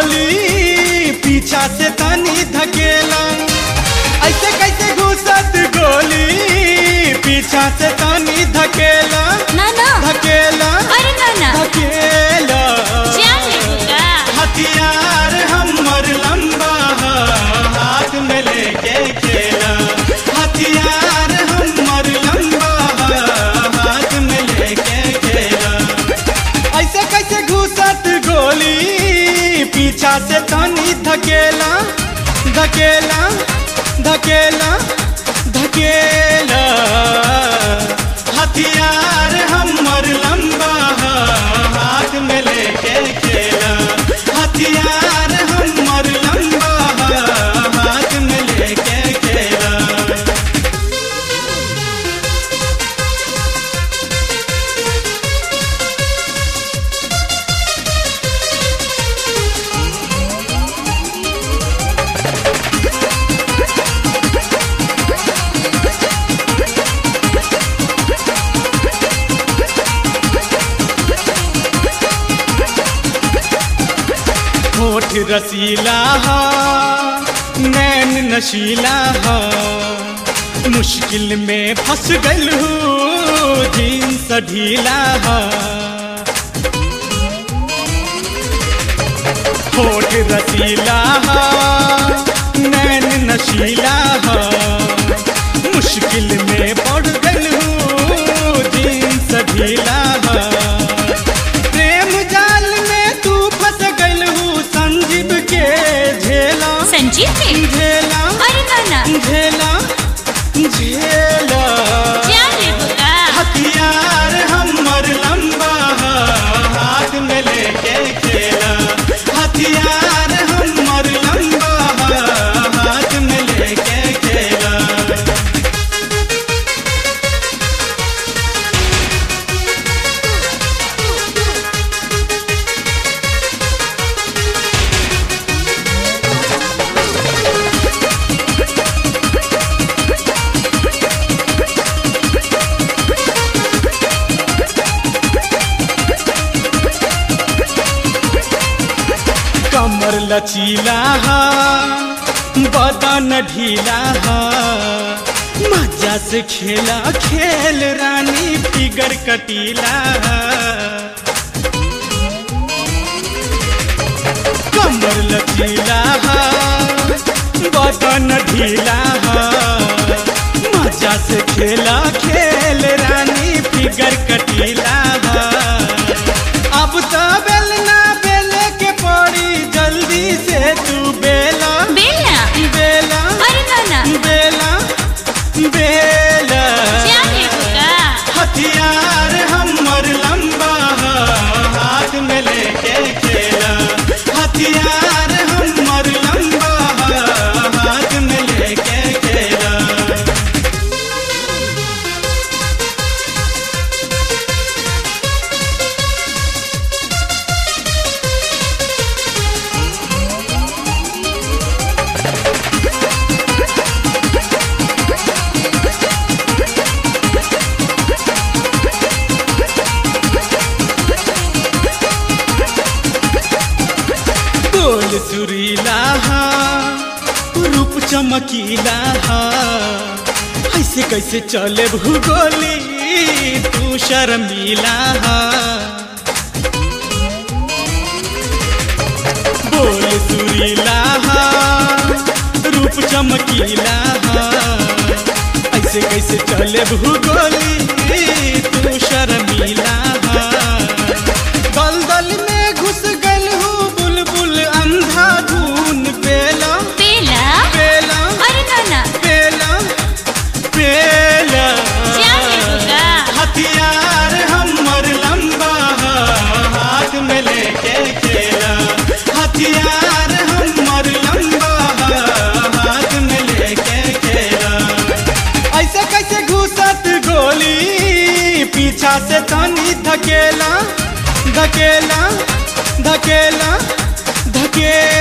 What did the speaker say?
गोली पीछा से तनी धकेला ऐसे कैसे घुसत गोली पीछा से तनी धकेला ना ना धकेला अरे ना ना धकेला जान ले का हथियार हमर लंबा ह, हाथ में लेके खेला हथियार हमर लंबा ह, हाथ में लेके खेला ऐसे कैसे घुसत गोली पीछा से तनी धकेला धकेला धकेला धकेला हथियार हमर लंबा ह, हाथ में लेके खेला हथियार हमर लंबा ह, हाथ में लेके खेला होठ रसीला हा नैन नशीला हा मुश्किल में फंस गल हूँ जींस ढीला हा होठ रसीला हा नैन नशीला हा मुश्किल में पड़ गल हूँ जींस ढीला हा प्रेम जाल में तू फंस गल हूँ संजीव के झेला संजीव के झेला अरे ना ना झेला झेला जान ले का हथियार हमर लंबा ह, हाथ में लेके खेला हथियार हमर लंबा ह, हाथ में लेके खेला कमर लचीला हा बदन ढीला हा मजा से खेला खेल रानी फिगर कटीला हा कमर लचीला हा बदन ढीला हा मजा से खेला खेल रानी फिगर कटीला हा अब तो बेलना बेले के पड़ी जल्दी से तू बेला बेला बेला अरे ना ना बेला बेला जान ले का हथियार हमर लंबा ह, हाथ में लेके खेला हथियार हमर लंबा ह, हाथ में लेके खेला बोल सुरीला हा रूप चमकीला हा ऐसे कैसे चले भूगोली तू शर्मीला हा बोल सुरीला हा रूप चमकीला हा ऐसे कैसे चले भूगोली तू शर्मीला हा दलदल में घुस गल हूँ बुलबुल अंधा धून पेला बेला पेला अरे ना ना पेला पेला जान ले का हथियार हमर लंबा ह, हाथ में लेके खेला हथियार हमर लंबा ह, हाथ में लेके खेला ऐसे कैसे घुसत गोली पीछा से तनी धकेला धकेला धकेला धकेला